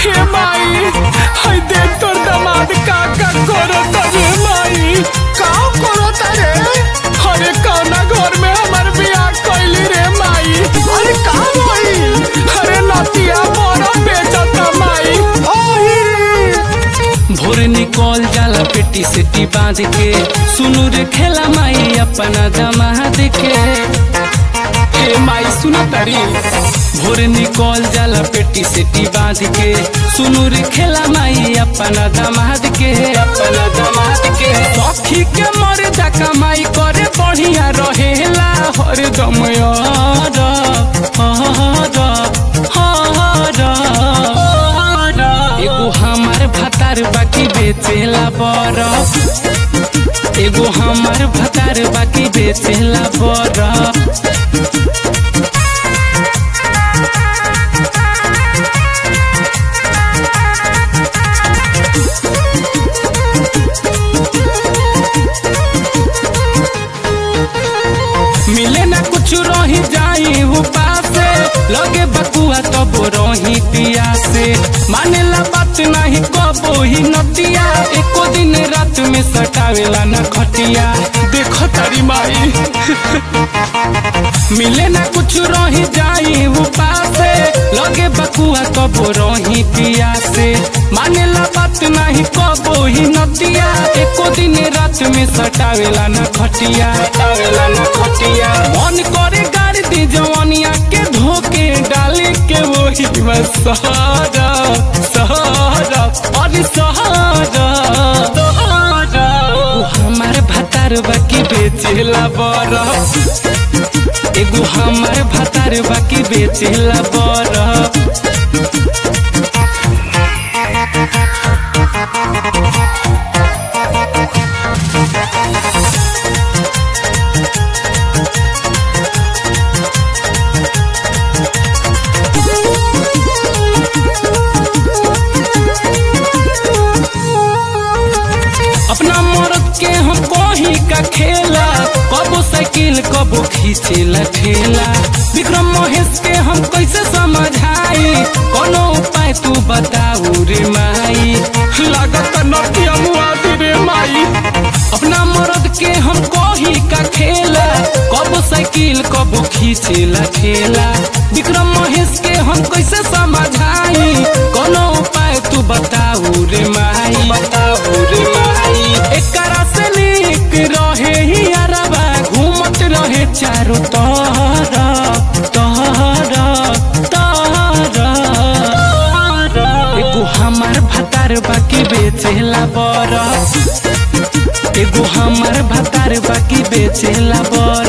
हे माई हाय देख तोर दामाद का का करत रे माई का करता रे अरे कौना घर में हमर बियाह कैली रे माई अरे का होई अरे नतिया बड़ा बेचता माई ओही भोर निकल जाला पेटी सेटी बांध के सुनु रे खेला माई अपना जमात के हे माई सुन तारी भोर निकल जाला पेटी सेटी बांध के सुनु रे खेला माई अपना दामाद के अपना दामाद के सखी के मरे जा कमाई करे बढ़िया रहेला हर दम यार हर हर एगो हमार भतार बाकी बेचेला बरफ एगो हमार भतार बाकी बेचेला बरफ मिले ना कुछ रही जाई उपासे लगे बकुआ तब रही दिया से माने ला बात नहीं कबो ही नतिया एको दिन रात में सटावेला न खटिया देखो तारी माई मिले ना कुछ रही जाई उपासे लगे बकुआ कबो रही दिया से माने ला बात नहीं कबो ही नतिया एको दिन रात में सटावेला न खटिया सटावेला न खटिया मन करे गाड़ी दी जवानिया के धोके डाले के वही बस सहारा सहारा अरे सहारा सहारा ओ हमार भतार बाकी बेचेला बरफ एगो हमार भतार बाकी बेचेला बरफ अपना मर्द के हम कही का खेला कबो साइकिल कबो खींचेला ठेला विक्रम महेश के हम कैसे समझाई कोनो उपाय तू बताऊ रे माई लागत नटिया मुआदी रे माई अपना मर्द के हम कही का खेला कबो साइकिल कबो खींचेला ठेला विक्रम महेश के हम कैसे समझाई कोनो उपाय तू बताऊ रे माई बताऊ रे माई एकरा से नीक रहे ही अरबा घूमत रहे चारों तहरा तहरा तहरा एगो हमार भतार बाकी बेचेला बरफ एगो हमार भतार बाकी बेचेला बरफ